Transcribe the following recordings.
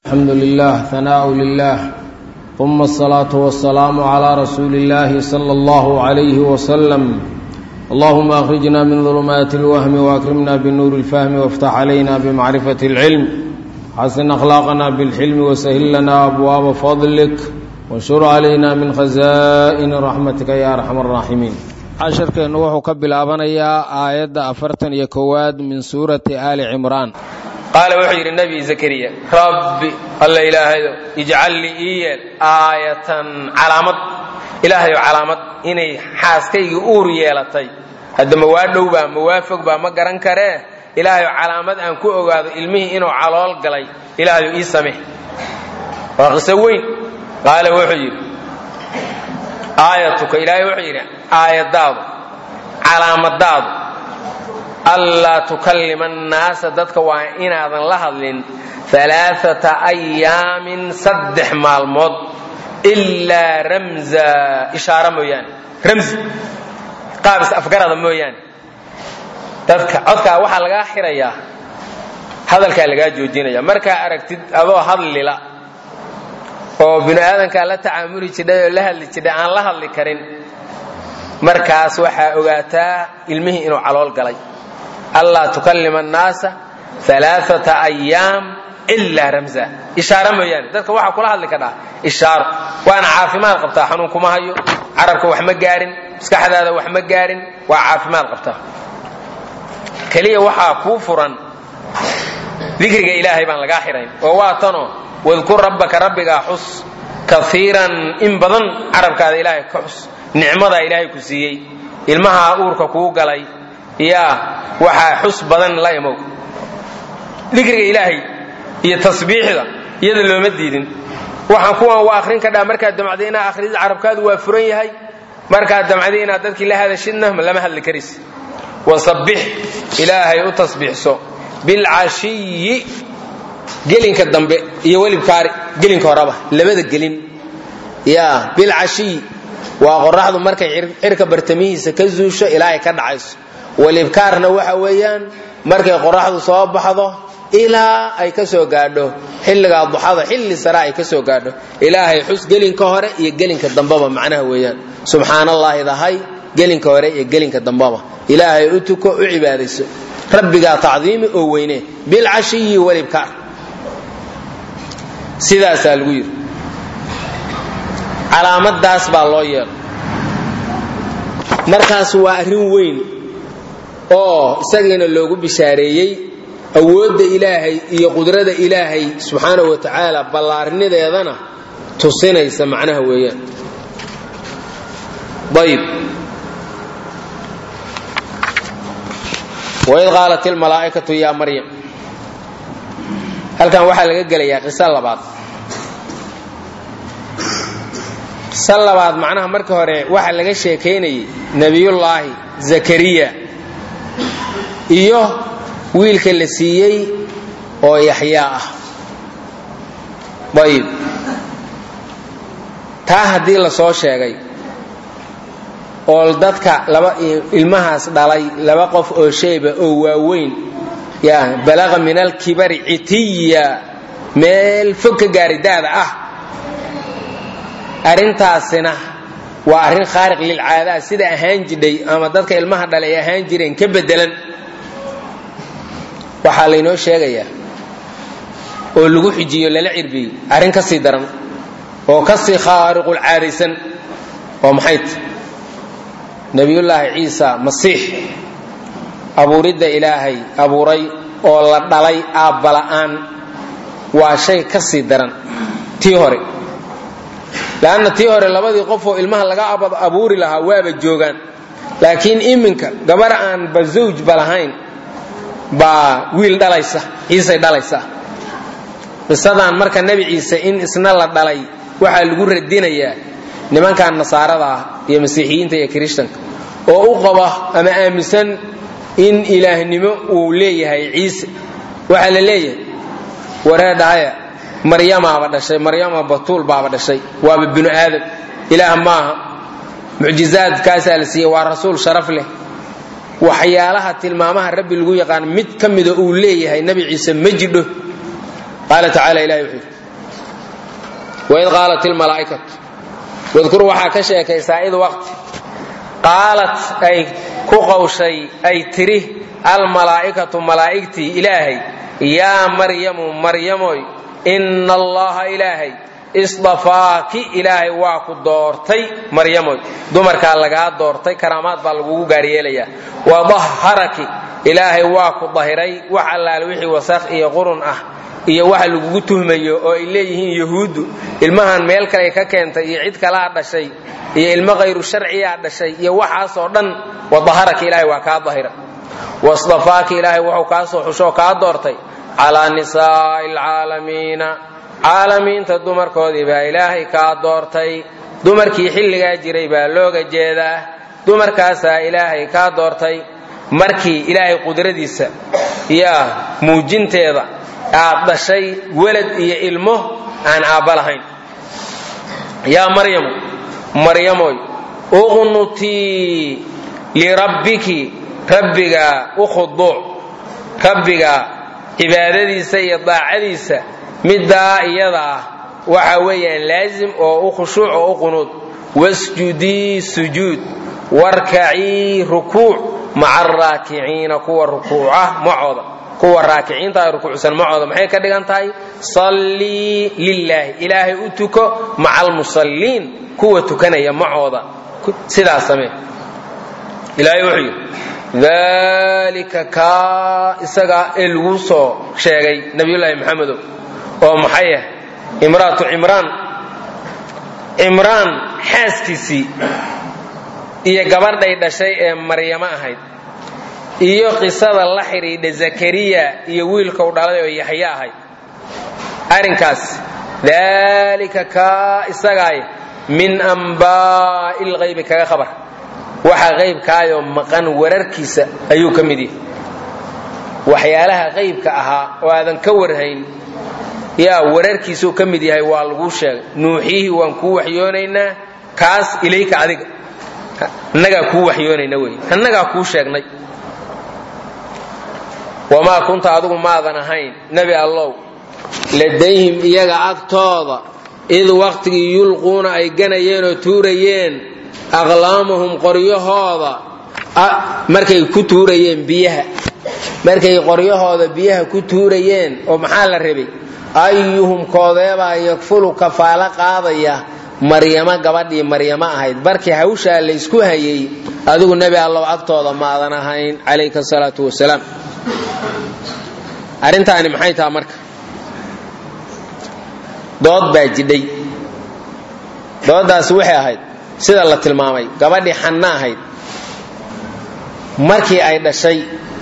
الحمد لله ثناء لله ثم الصلاة والسلام على رسول الله صلى الله عليه وسلم اللهم أخرجنا من ظلمات الوهم وأكرمنا بالنور الفهم وافتح علينا بمعرفة العلم حسن أخلاقنا بالحلم وسهل لنا أبواب فضلك وانشر علينا من خزائن رحمتك يا أرحم الراحمين casharkeennu wuxuu ka bilaabanayaa aayadda afartan iyo kowaad min suurati aali cimraan qaala wuxuu yidhi nebi zakariya rabbi alla ilaahayo ijcal lii ii yeel aayatan calaamad ilaahayo calaamad inay xaaskaygii uur yeelatay hadda ma waa dhow baa ma waa fog baa ma garan karee ilaahayo calaamad aan ku ogaado ilmihii inuu calool galay ilaahayo ii sameh waa qiso weyn qaala wuxuu yidhi aayatuka ilaahay wuxuu yidhi aayadaadu calaamadaadu allaa tukallima annaasa dadka waa inaadan la hadlin alaaata ayaamin saddex maalmood ilaa ramza ishaara mooyaane ramzi qaabis afgarada mooyaane dadka codkaa waxaa lagaa xirayaa hadalkaa lagaa joojinaya markaa aragtid adoo hadlila oo binu aadankaa la tacaamuli jidhay oo la hadli jidhay aan la hadli karin markaas waxaa ogaataa ilmihii inuu calool galay allaa tukallima annaasa alaaata ayaam ilaa ramza ishaaro mooyaane dadka waxaa kula hadli kadhaa ishaaro waana caafimaad qabtaa xanuun kuma hayo carabka wax ma gaarin maskaxdaada wax ma gaarin waa caafimaad qabtaa keliya waxaa kuu furan dikriga ilaahay baan lagaa xirayn oo waa tanoo wadkur rabbaka rabbigaa xus kaiiran in badan carabkaada ilaahay ka xus nicmadaa ilaahay ku siiyey ilmahaa uurka kuu galay yaa waxaa xus badan la imow dikriga ilaahay iyo tasbiixda iyada looma diidin waxaan kuwan waa akhrin kadhaa markaad damcday inaad akhridi carabkaadu waa furan yahay markaad damcday inaad dadkii la hadashidna lama hadli karis wasabbix ilaahay u tasbiixso bilcashiyi gelinka dambe iyo welibkaari gelinka horeba labada gelin ya bilcashiyi waa qoraxdu markay cirka bartamihiisa ka zuusho ilaa ay ka dhacayso welibkaarna waxa weeyaan markay qoraxdu soo baxdo ilaa ay ka soo gaadho xilligaa duxada xilli sare ay ka soo gaadho ilaahay xus gelinka hore iyo gelinka dambeba macnaha weeyaan subxaanallaahi dahay gelinka hore iyo gelinka dambeba ilaahay u tuko u cibaadayso rabbigaa tacdiimi oo weyne bilcashiyi welibkaar sidaasaa lagu yidhi calaamadaas baa loo yeelo markaas waa arrin weyn oo isagiina loogu bishaareeyey awoodda ilaahay iyo qudrada ilaahay subxaana wa tacaala ballaarnideedana tusinaysa macnaha weeyaan ayb waid qaalat ilmalaa'ikatu yaa maryam halkan waxaa laga gelayaa qiso labaad qiso labaad macnaha marka hore waxaa laga sheekaynayay nebiyullaahi zakariya iyo wiilka la siiyey oo yaxyaa ah ayib taa haddii la soo sheegay oo dadka laba ilmahaas dhalay laba qof oo shayba oo waaweyn ya balaqa min alkibari citiya meel fog ka gaari daada ah arrintaasina waa arrin khaariq lilcaadaa sida ahaan jidhay ama dadka ilmaha dhalay ay ahaan jireen ka bedelan waxaa laynoo sheegayaa oo lagu xijiyo lala cirbiyey arrin ka sii daran oo ka sii khaariqulcaadaysan oo maxayt nebiyullaahi ciisa masiix abuuridda ilaahay abuuray oo la dhalay aabbala'aan waa shay ka sii daran tii hore leanna tii hore labadii qofoo ilmaha laga abuuri lahaa waaba joogaan laakiin iminka gabar aanba zawjba lahayn baa wiil dhalaysa ciisay dhalaysa qisadan marka nebi ciise in isna la dhalay waxaa lagu radinayaa nimankan nasaarada ah iyo masiixiyiinta iyo kirishtanka oo u qaba ama aaminsan in ilaahnimo uu leeyahay ciise waxaa la leeyahay waree dhahaya maryamaaba dhashay maryama batuul baaba dhashay waaba binu aadam ilaah maaha mucjizaadkaasaa la siiyey waa rasuul sharaf leh waxyaalaha tilmaamaha rabbi lagu yaqaan mid ka mida uu leeyahay nebi ciise ma jidho qaala tacaala ilahi wuxuu yidhi waid qaalat ilmalaa'ikatu wadkur waxaa ka sheekaysaa id waqti qaalat ay ku qawshay ay tiri almalaa'ikatu malaa'igtii ilaahay yaa maryamu maryamoy inna allaha ilaahay isdafaaki ilaahay waa ku doortay maryamoy dumarkaa lagaa doortay karaamaad baa lagugu gaaryeelayaa wadahharaki ilaahay waa ku dahiray wax allaale wixii wasakh iyo qurun ah iyo waxa lagugu tuhmayo oo ay leeyihiin yahuuddu ilmahan meel kale ka keentay iyo cid kalaa dhashay iyo ilmo khayru sharciyaa dhashay iyo waxaasoo dhan wadaharaki ilaahay waa kaa dahira wasdafaaki ilaahay wuxuu kaa soo xushoo kaa doortay calaa nisaa'i alcaalamiina caalamiinta dumarkoodii baa ilaahay kaa doortay dumarkii xilligaa jiray baa looga jeedaa dumarkaasaa ilaahay kaa doortay markii ilaahay qudradiisa yaa muujinteeda aad dhashay welad iyo ilmo aan aabba lahayn yaa maryamu maryamoy uqnutii lirabbiki rabbigaa u khuduuc rabbigaa cibaadadiisa iyo daacadiisa middaa iyada ah waxa weeyaan laazim oo u khushuuc oo u qunuud wasjudii sujuud warkacii rukuuc maca araakiciina kuwa rukuuca macooda kuwa raakiciinta ay rukuucsan macooda maxay ka dhigan tahay sallii lilaahi ilaahay u tuko maca almusalliin kuwa tukanaya macooda sidaas samee ilaahay wuxuu yidhi dalika kaa isaga ee lagu soo sheegay nabiyullaahi maxamedow oo maxay ah imraatu cimraan cimraan xaaskiisii iyo gabadhay dhashay ee maryamo ahayd iyo qisada la xidhiidha zakariya iyo wiilka u dhalay oo yaxye ahayd arrinkaas daalika kaa isagaay min ambaa'i lqaybi kaga khabar waxa qaybkaayoo maqan wararkiisa ayuu ka mid yahay waxyaalaha qaybka ahaa oo aadan ka warhayn yaa wararkiisuu ka mid yahay waa laguu sheegay nuuxiyihii waan kuu waxyoonaynaa kaas ilayka adiga annagaa kuu waxyoonayna wey annagaa kuu sheegnay wamaa kunta adigu maadan ahayn nebi allow ladayhim iyaga agtooda id waqtigii yulquuna ay ganayeen oo tuurayeen aqlaamahum qoryahooda markay ku tuurayeen biyaha markay qoryahooda biyaha ku tuurayeen oo maxaa la rabay ayuhum koodeebaa yakfulu kafaalo qaadaya maryamo gabadhii maryamo ahayd barkii hawshaa laysku hayay adigu nebi allow agtooda maadan ahayn calayka salaatu wasalaam arrintaani maxay taha marka dood baa jidhay dooddaasi waxay ahayd sida la tilmaamay gabadhii xanna ahayd markii ay dhashay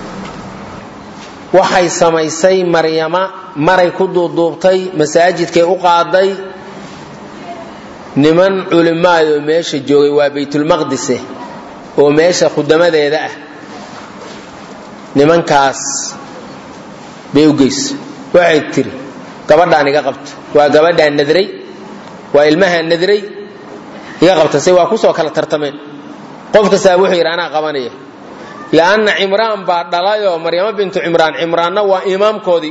waxay samaysay maryama maray ku duuduubtay masaajidkay u qaaday niman culimmaadoo meesha joogay waa baytulmaqdise oo meesha khudamadeeda ah nimankaas bay u geysa waxay tiri gabadhaan iga qabta waa gabadhaan nadray waa ilmahaan nadray iga qabta se waa kusoo kala tartameen qof kastaa wuxuu yidhi anaa qabanaya lianna cimraan baa dhalayoo maryamo bintu cimraan cimraanna waa imaamkoodii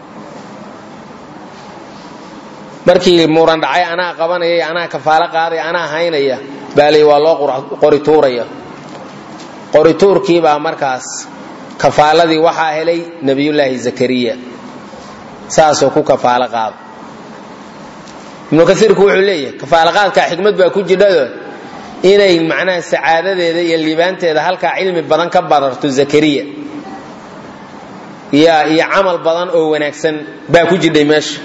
markii muran dhacay anaa qabanaya anaa kafaalo qaadaya anaa haynaya baa lay waa loo qori tuuraya qori tuurkiibaa markaas kafaaladii waxaa helay nebiyullaahi zakariya saasoo ku kafaalo qaada ibnu kaiirku wuxuu leeyahay kafaalaqaadkaa xikmad baa ku jidhado inay macnaha sacaadadeeda iyo liibaanteeda halkaa cilmi badan ka badarto zakariya ya iyo camal badan oo wanaagsan baa ku jidhay meesha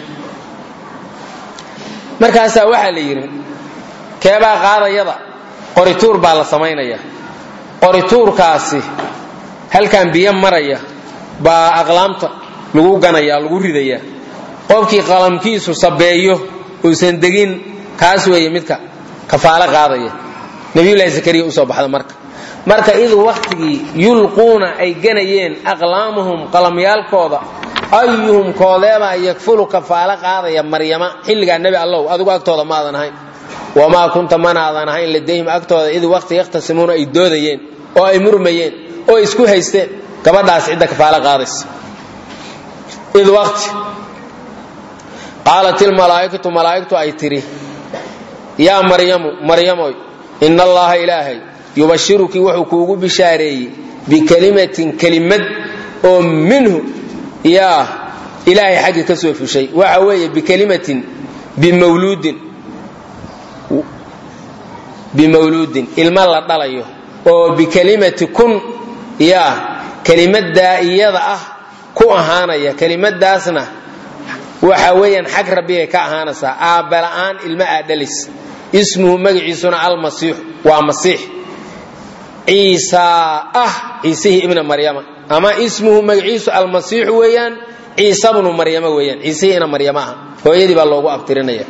markaasaa waxaa la yidhi keebaa qaadayada qorituur baa la samaynaya qorituurkaasi halkan biyo maraya baa aqlaamta lagu ganaya lagu ridaya qofkii qalamkiisu sabeeyo uusan degin kaas weeye midka kafaalo qaadaya nabiyullaahi zakariya usoo baxda marka marka id waktigii yulquuna ay ganayeen aqlaamahum qalamyaalkooda ayuhum koodeebaa yakfulu kafaalo qaadaya maryama xilligaa nebi allow adigu agtooda maadan ahayn wamaa kunta manaadan ahayn ladayhim agtooda id waqti yakhtasimuuna ay doodayeen oo ay murmayeen oo ay isku haysteen gabadhaas cidda kafaalo qaadaysa id waqti qaalat ilmalaa'ikatu malaa'igtu ay tidhi yaa maryamu maryamoy ina allaha ilaahay yubashiruki wuxuu kuugu bishaareeyey bikelimatin kelimad oo minhu yaa ilaahay xaggi ka soo fushay waxa weeye bikelimatin bimawluudin bimawluudin ilmo la dhalayo oo bikelimati kun yaa kelimadaa iyada ah ku ahaanaya kelimadaasna waxa weeyaan xag rabbigay ka ahaanaysaa aabbala'aan ilmo aadhalis ismuhu magaciisuna almasiixu waa masiix ciisaa ah ciisihii ibna maryama ama ismuhu magaciisu almasiixu weeyaan ciisa bnu maryama weeyaan ciisihii ina maryama ah hooyadii baa loogu abtirinaya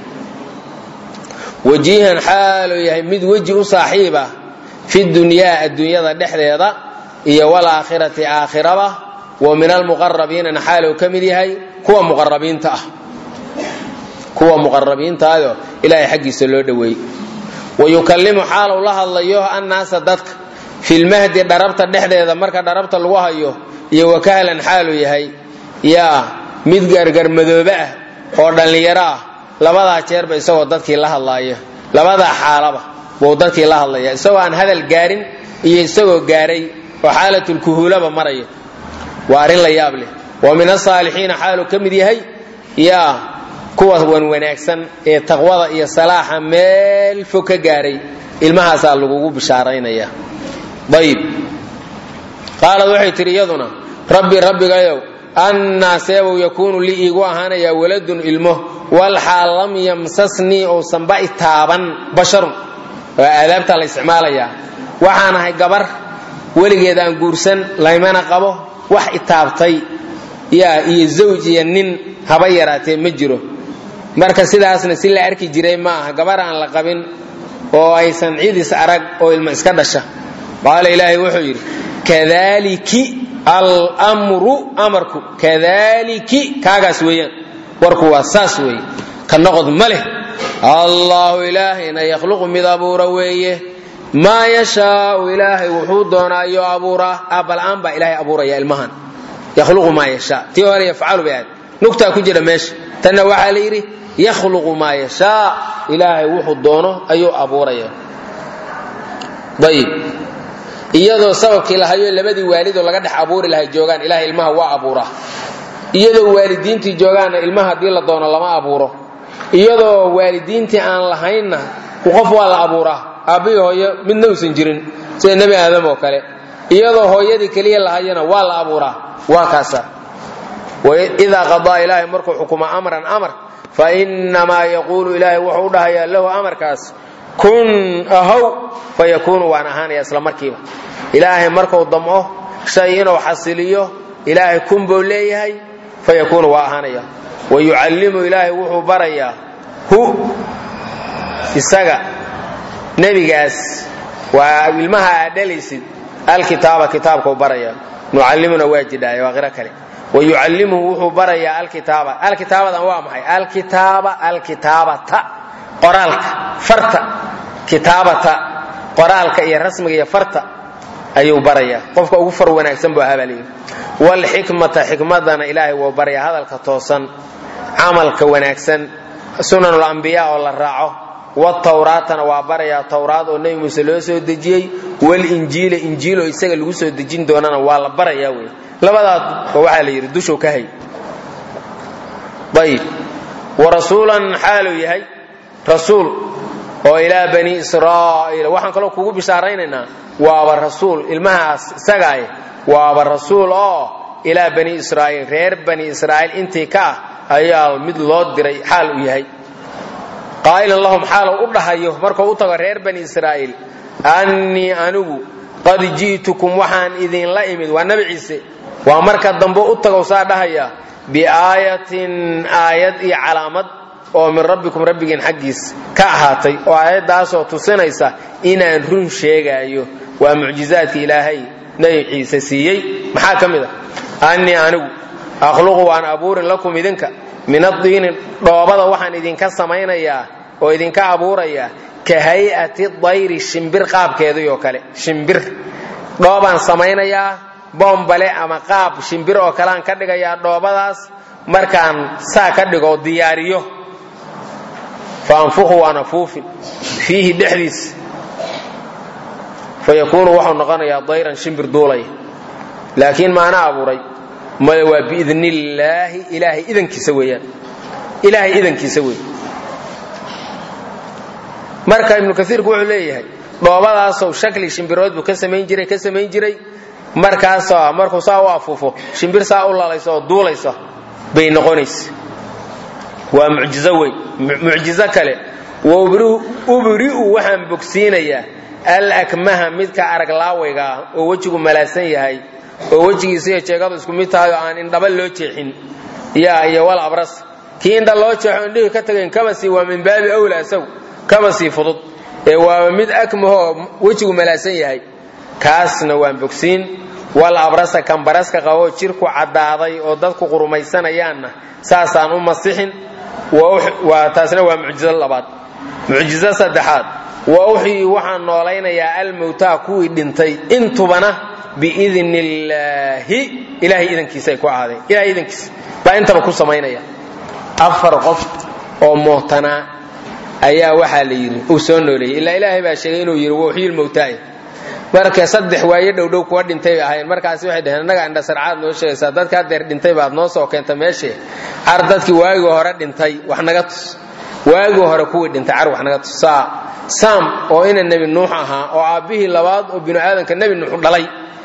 wajiihan xaaluu yahay mid weji u saaxiib ah fi dunyaa adduunyada dhexdeeda iyo walaakhirati aakhiraba wa min almuqarabiinana xaaluu ka mid yahay kuwa muqarabiinta ah kuwa muqarabiintaayo ilaahay xaggiisa loo dhoweeyey wayukallimu xaalu la hadlayo annaasa dadka filmahdi dharabta dhexdeeda marka dharabta lagu hayo iyo wakahlan xaaluu yahay yaa mid gargarmadoobe ah oo dhallinyaro ah labadaa jeerba isagoo dadkii la hadlaaya labadaa xaalaba buu dadkii la hadlaya isagoo aan hadal gaarin iyo isagoo gaaray oo xaalatulkuhuulaba maraya waa arrin la yaab leh wa min asaalixiina xaaluu ka mid yahay yaa kuwa wan wanaagsan ee taqwada iyo salaaxa meel fog ka gaaray ilmahaasaa lagugu bishaaraynaya ayib qaalad waxay tidhi iyaduna rabbi rabbigayow annaa seebow yakuunu lii iigu ahaanayaa waladun ilmo walxaal lam yamsasnii ousanba itaaban basharun waa aadaabtaa la isticmaalayaa waxaan ahay gabar weligeed aan guursan laymana qabo wax itaabtay yaa iyo zawj iyo nin haba yaraatee ma jiro marka sidaasna si la arki jiray ma aha gabar aan la qabin oo aysan cidis arag oo ilmo iska dhasha qaala ilaahay wuxuu yidhi kadaliki almru amarku kadaliki kaagaas weeyaan warku waa saas weeye ka noqod ma leh allahu ilaahayna yakhluqu mid abuura weeye maa yashaau ilaahay wuxuu doonaayo abuuraa aabbala-aan baa ilaahay abuuraya ilmahan yakhluqu maa yashaa tii hore yafcalu bay aad nugtaa ku jira meesha tanna waxaa la yidhi yakhluqu maa yashaa ilaahay wuxuu doono ayuu abuuraya ayib iyadoo sababkii lahayo labadii waalidoo laga dhex abuuri lahay joogaan ilahay ilmaha waa abuuraa iyadoo waalidiintii joogaanna ilmaha haddii la doono lama abuuro iyadoo waalidiintii aan lahaynna qof waa la abuuraa aabbihi hooyo midna uusan jirin sida nebi aadam oo kale iyadoo hooyadii keliya lahayana waa la abuuraa waa kaasa idaa qadaa ilaahay markuu xukumo amran amar fa innamaa yaquulu ilaahay wuxuu u dhahayaa lahu amarkaas kun ahow fa yakuunu waan ahaanaya isla markiiba ilaahay markuu damco shay inuu xasiliyo ilaahay kun buu leeyahay fa yakuunu waa ahaanaya wa yucallimu ilaahay wuxuu barayaa hu isaga nebigaas waa ilmaha aad dhalaysid alkitaaba kitaabkuu baraya nucallimuna waa jidhaaye waa qiro kale wa yucallimuhu wuxuu barayaa alkitaaba alkitaabadan waa maxay alkitaaba alkitaabata qoraalka farta kitaabata qoraalka iyo rasmiga iyo farta ayuu barayaa qofka ugu far wanaagsan buu ahaa baa leeyihi waalxikmata xikmadana ilaahay wuu barayaa hadalka toosan camalka wanaagsan sunanul ambiyaa oo la raaco watawraatana waa barayaa tawraad oo nebi muuse loo soo dejiyey walinjiila injiil oo isaga lagu soo dejin doonana waa la barayaa wey labadaad ba waxaa la yidhi dushuu ka hay ayib warasuulan xaaluu yahay rasuul oo ilaa bani israa'iil waxaan kaloo kugu bishaaraynaynaa waaba rasuul ilmahaas isagaay waaba rasuul oo ilaa bani israa'iil reer bani israa'iil intii ka ah ayaa mid loo diray xaal u yahay qaa'ilan lahum xaal u dhahayo markuu u tago reer bani israa'iil annii anigu qad ji'tukum waxaan idinla imid waa nabi ciise waa marka dambe u tagow saa dhahaya biaayatin aayad iyo calaamad oo min rabbikum rabbigiin xaggiis ka ahaatay oo aayaddaasoo tusinaysa inaan run sheegaayo waa mucjizaadka ilaahay nebi ciise siiyey maxaa ka mid a annii anigu akhluqu waan abuurin lakum idinka min addiini dhoobada waxaan idinka samaynayaa oo idinka abuurayaa ka hay'ati dayri shimbir qaabkeedii oo kale shimbir dhoobaan samaynayaa boombale ama qaab shimbir oo kaleaan ka dhigayaa dhoobadaas markaan saa ka dhigo diyaariyo fa anfuqu waan afuufin fiihi dhexdiisa fa yakuunu wuxuu noqonayaa dayran shimbir duulaya laakiin maana abuuray maya waa biidn illaahi ilaahay idankiisa weeyaan ilaahay idankiisa wey marka ibnu kaiirku wuxuu leeyahay dhoobadaasow shakli shimbirood buu ka samayn jiray ka samayn jiray markaasoo markuu saa u afuufo shimbir saa u lalayso oo duulaysa bay noqonaysa waa mucjizo weyn mucjizo kale ubri'u waxaan bogsiinayaa alakmaha midka arag laawayga ah oo wejigu malaasan yahay oo wejigiisa iyo jeegadu isku mid tahay oo aan indhaba loo jeexin yaa iyo wal abras kii indha loo jeexo indhihii ka tagayn kaba sii waa min baabi awla isagu kaba sii fudud ee waaba mid akmahoo wejigu malaasan yahay kaasna waan bogsiin wal abrasa kan baraska qaboo jirku caddaaday oo dadku qurumaysanayaanna saasaan u masixin taasna waa mucjizo labaad mucjizo saddexaad wa uxyii waxaan noolaynayaa almowtaa kuwii dhintay intubana biidn illaahi ilahay idankiisa ay ku ahaadeen ilahay idankiisa baa intaba ku samaynaya afar qof oo mootanaa ayaa waxaa la yidhi uu soo nooleeyey ilaa ilaahay baa sheegay inuu yidhi wauxyii lmowtaay marka saddex waaye dhowdhow kuwa dhintay bay ahayn markaasi waxay dhaheen annaga indha sarcaad noo sheegaysaa dadka hadeer dhintay baad noo soo keenta meeshee car dadkii waagii hore dhintay wax naga tus waagii hore kuwii dhintay car wax naga tus saa saam oo ina nebi nuux ahaa oo aabbihii labaad oo binu aadamka nebi nuux dhalay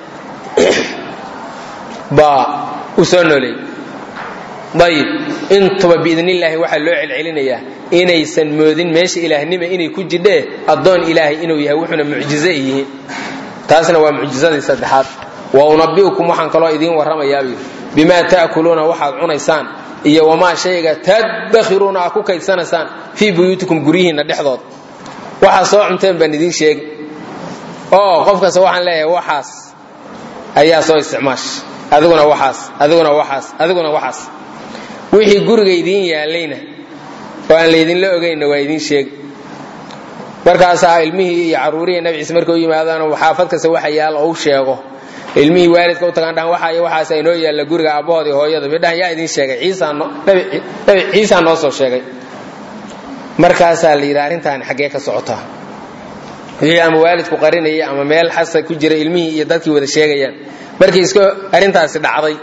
baa u soo nooleeyey ayib intuba biidnillaahi waxaa loo celcelinayaa inaysan moodin meesha ilaahnima inay ku jidhee addoon ilaahay inuu yahay wuxuuna mucjizo ay yihiin taasna waa mucjizadii saddexaad wa unabi'ukum waxaan kaloo idiin warramayaabuu bimaa ta'kuluuna waxaad cunaysaan iyo wamaa shayga tadakhiruuna aad ku kaydsanaysaan fii buyuutikum guryihiinna dhexdood waxaad soo cunteen baan idiin sheegi oo qof kasta waxaan leeyahay waxaas ayaa soo isticmaash adiguna waxaas adiguna waxaas adiguna waxaas wixii guriga idiin yaallayna oo aan laydinla ogaynna waa idiin sheegi markaasaa ilmihii iyo carruurihii nabi ciise markay u yimaadaan xaafad kasta waxa yaal oo u sheego ilmihii waalidka u tagaan dhahan waxa waxaasa inoo yaalla guriga aabbahood iyo hooyada bay dhahan yaa idiin sheegay ciisaanabi ciisaa noo soo sheegay markaasaa la yidhi arrintaani xaggee ka socotaa wixii ama waalidku qarinaya ama meel xasa ku jira ilmihii iyo dadkii wada sheegayaan markii iska arrintaasi dhacday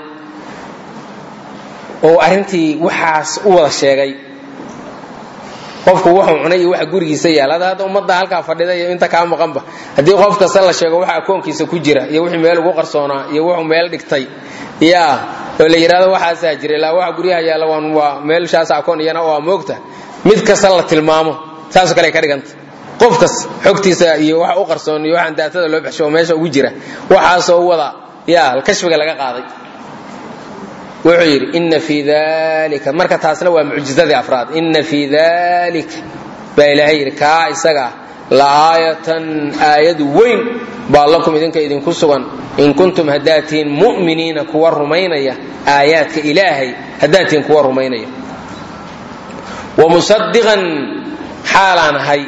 oo arrintii waxaas u wada sheegay qofku wuxuu cunay iyo waxa gurigiisa yaal hada hadda ummadda halkaa fadhida iyo inta kaa maqanba haddii qof kasta la sheego waxa akoonkiisa ku jira iyo wixii meel ugu qarsoonaa iyo wuxuu meel dhigtay yaa oo la yidhahdo waxaasaa jira ilaa waxa guryaha yaalla waan waa meelshaas akoon iyana waa moogta mid kasta la tilmaamo saasoo kale ka dhiganta qof kas xogtiisa iyo waxa u qarsoon iyo waxaan daatada loo baxsho oo meesha ugu jira waxaasoo wada yaa kashfiga laga qaaday wuxuu yidhi ina fii dalika marka taasna waa mucjizadii afraad ina fii dalik baa ilaahay yidhi kaa isaga la aayatan aayad weyn baa lakum idinka idinku sugan in kuntum haddaad tihiin mu'miniina kuwa rumaynaya aayaadka ilaahay haddaad tihiin kuwa rumaynaya wamusadiqan xaalaan ahay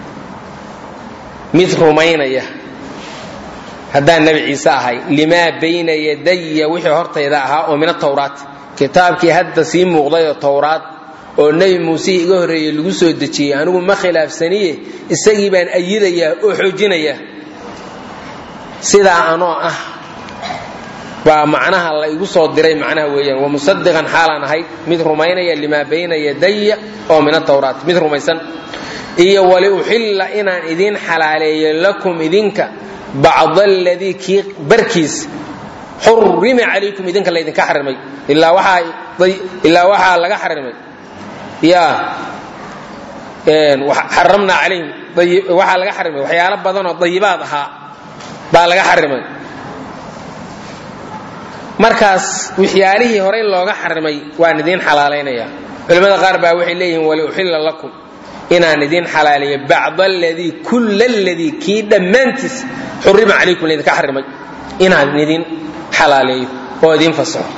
mid rumaynaya haddaan nebi ciise ahay limaa bayna yadaya wixii hortayda ahaa oo min atawraat kitaabkii hadda sii muuqdayoo towraad oo nebi muusihii iga horreeyey lagu soo dejiyey anigu ma khilaafsaniye isagii baan ayidayaa oo xoojinayaa sidaa anoo ah baa macnaha la igu soo diray macnaha weeyaan wamusadiqan xaalaan ahay mid rumaynaya limaa bayna yadaya oo min atawraat mid rumaysan iyo waliuxilla inaan idiin xalaaleeyo lakum idinka bacd aladii kii barkiis xurima calaykum idinka laydinka xarimay ilaa waxaa laga xarimay ya xaramnaa calayhim waxaa laga xarimay waxyaalo badanoo dayibaad ahaa baa laga xarimay markaas waxyaalihii horey looga xarimay waan idiin xalaalaynaya culimmada qaar baa waxay leeyihiin waliuxilla lakum inaan idiin xalaaliyo bacd aladii kulla aladii kii dhammaantiis xurima calaykum laydinka xarimay inaan idin xalaaleeyo oo idiin fasaxo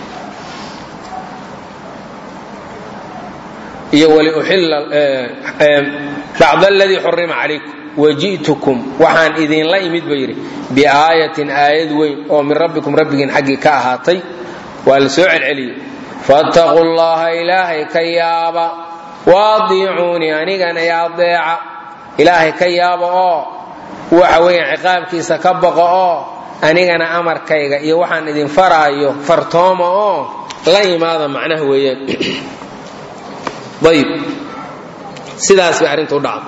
iyo waliuxilla bacd aladii xurima calaykum waji'tukum waxaan idinla imid ba yidhi biaayatin aayad weyn oo min rabbikum rabbigiin xaggii ka ahaatay waa la soo celceliyey fattaquu llaha ilaahay ka yaaba waadiicuunii anigana i adeeca ilaahay ka yaaba oo waxa weeyaan ciqaabkiisa ka baqo oo anigana amarkayga iyo waxaan idin faraayo fartooma oo la imaada macnaha weeyaan ayib sidaas bay arrinta u dhacda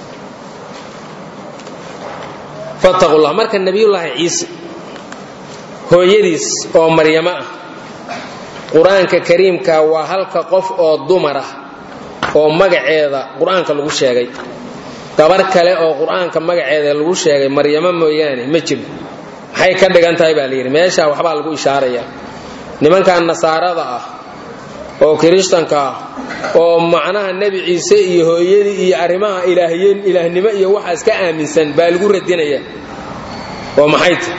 fattaqu llah marka nebiyullaahi ciise hooyadiis oo maryamo ah qur-aanka kariimka waa halka qof oo dumar ah oo magaceeda qur-aanka lagu sheegay gabar kale oo qur-aanka magaceeda lagu sheegay maryamo mooyaane ma jiro maxay ka dhigan tahay baa layidhi meeshaa waxbaa lagu ishaaraya nimankan nasaarada ah oo kirishtanka ah oo macnaha nebi ciise iyo hooyadii iyo arrimaha ilaahyen ilaahnimo iyo waxaas ka aaminsan baa lagu radinaya oo maxay ta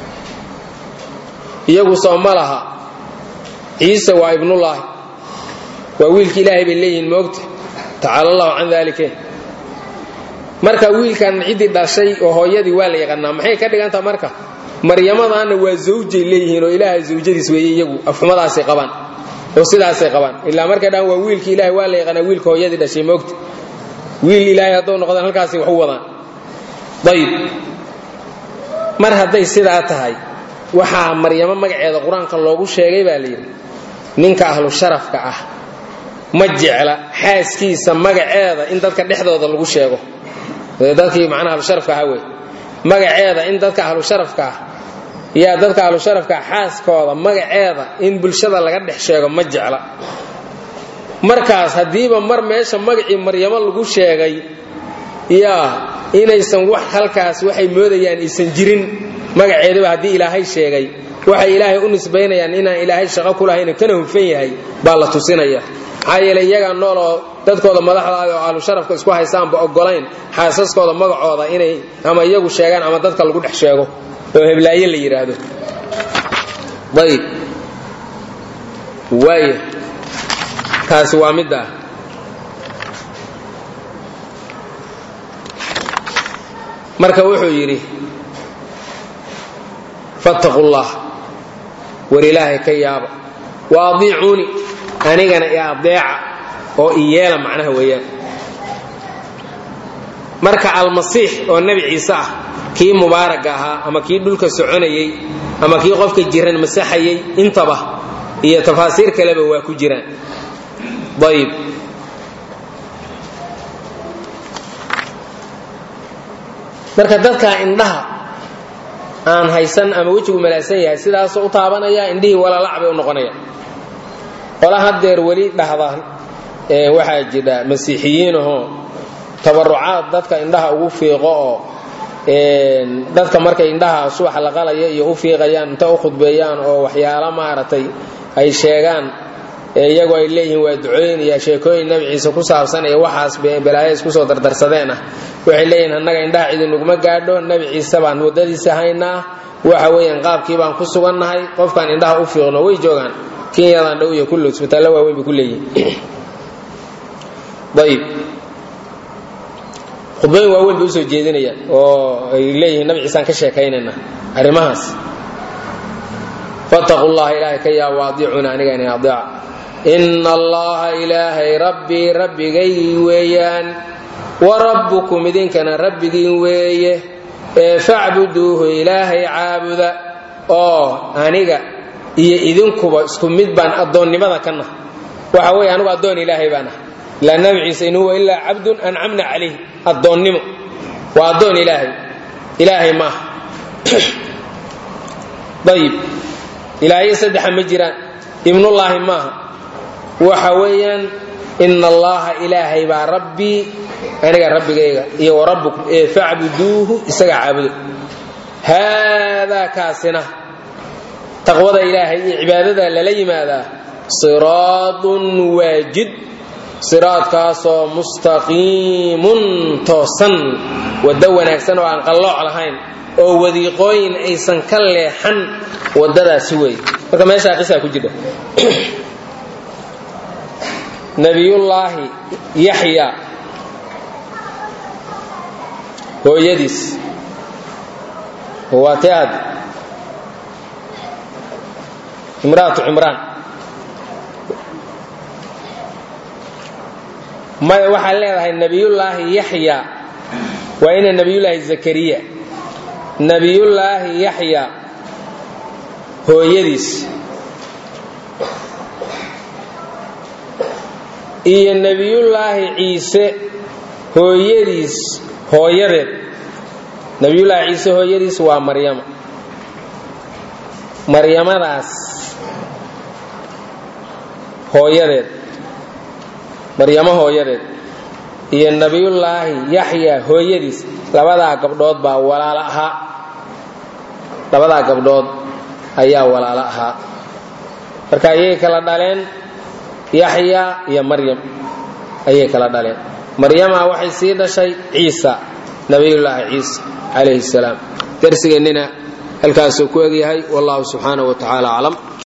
iyagu soo ma laha ciise waa ibnullaahi waa wiilka ilaahay bay leeyihiin moogta tacaala allahu can daalike marka wiilkan ciddii dhashay oo hooyadii waa la yaqaanaa maxay ka dhigantaha marka maryamadaana waa zawjay leeyihiin oo ilaahay zawjadiis weeye iyagu afxumadaasay qabaan oo sidaasay qabaan ilaa markay dhaan waa wiilka ilahay waa la yaqaanaa wiilka hooyadii dhashay moogta wiil ilaahay hadduu noqdaan halkaasay wax u wadaan ayib mar hadday sidaa tahay waxaa maryamo magaceeda qur-aanka loogu sheegay baa layidhi ninka ahlu sharafka ah ma jecla xaaskiisa magaceeda in dadka dhexdooda lagu sheego dadkii macnaha ahlusharafka ahaa wey magaceeda in dadka ahlusharafka ah yaa dadka ahlusharafka ah xaaskooda magaceeda in bulshada laga dhex sheego ma jecla markaas haddiiba mar meesha magacii maryamo lagu sheegay yaa inaysan wax halkaas waxay moodayaan aysan jirin magaceedaba haddii ilaahay sheegay waxay ilaahay u nisbaynayaan inaan ilaahay shaqo ku lahayn kana hufan yahay baa la tusinaya maxaa yeele iyagaa nool oo dadkooda madaxdaada oo ahlu sharafka isku haysaanba ogolayn xaasaskooda magacooda inay ama iyagu sheegaan ama dadka lagu dhex sheego oo heblaaye la yidhaahdo ayb waaya taasi waa midda ah marka wuxuu yidhi fattaqu llah war ilaahay ka yaaba wa adiicuuni anigana i adeeca oo i yeela macnaha weeyaan marka almasiix oo nebi ciise ah kii mubaaraga ahaa ama kii dhulka soconayey ama kii qofka jiran masaxayey intaba iyo tafaasiir kaleba waa ku jiraan ayb marka dadka indhaha aan haysan ama wejigu malaasan yahay sidaasoo u taabanaya indhihii walalac bay u noqonaya qola hadeer weli dhahda waxaa jidha masiixiyiinahoo tabarucaad dadka indhaha ugu fiiqo oo dadka markay indhaha subax la qalaya iyo u fiiqayaan inta u khudbeeyaan oo waxyaalo maaragtay ay sheegaan iyagoo ay leeyihiin waa ducooyin iyo sheekooyin nebi ciise ku saabsan iyo waxaas balaayo isku soo dardarsadeen ah waxay leeyihiin annaga indhaha cidinuguma gaadho nebi ciise baan waddadiisa haynaa waxa weeyaan qaabkii baan ku sugannahay qofkaan indhaha u fiiqno way joogaan kenyadan dhow iyo kullu isbitaallo waaweyn bay ku leeyihin ayib khudbooyin waaweyn bay usoo jeedinayaan oo ay leeyihiin nabi ciisaan ka sheekaynayna arrimahaas fattaqu llaha ilaahay ka yaa waadiicuna aniga inay adeeca ina allaha ilaahay rabbii rabbigay weeyaan wa rabbukum idinkana rabbigiin weeye ee facbuduuhu ilaahay caabuda oo aniga iyo idinkuba isku mid baan addoonnimada ka nah waxa weeye anugu addoon ilaahay baan ah ilaa nabi ciise in huwa ilaa cabdun ancamna calayh addoonnimo waa addoon ilaahay ilaahay maaha ayib ilaahyo saddexa ma jiraan ibnullaahi maaha waxa weeyaan ina allaha ilaahay baa rabbii aniga rabbigayga iyo warabbukum ee facbuduuhu isaga caabudo haadaa kaasina taqwada ilaahay iyo cibaadada lala yimaadaa siraadun waajid siraadkaasoo mustaqiimun toosan waddo wanaagsan oo aan qallooc lahayn oo wadiiqooyin aysan ka leexan waddadaasi wey marka meeshaa qisaa ku jira nabiyullaahi yaxya hooyadiis waa te aad imraatu cimraan maya waxaad leedahay nebiyullaahi yaxya waa ina nebiyullaahi zakariya nebiyullaahi yaxya hooyadiis iyo nebiyullaahi ciise hooyadiis hooyadeed nebiyullaahi ciise hooyadiis waa maryama maryamadaas hooyadeed maryamo hooyadeed iyo nebiyullaahi yaxya hooyadiis labadaa gabdhood baa walaalo ahaa labadaa gabdhood ayaa walaalo ahaa marka ayay kala dhaleen yaxya iyo maryam ayay kala dhaleen maryama waxay sii dhashay ciisa nabiyullaahi ciisa calayhi salaam darsigeennina halkaasuu ku egyahay wallahu subxaanahu wa tacaala aclam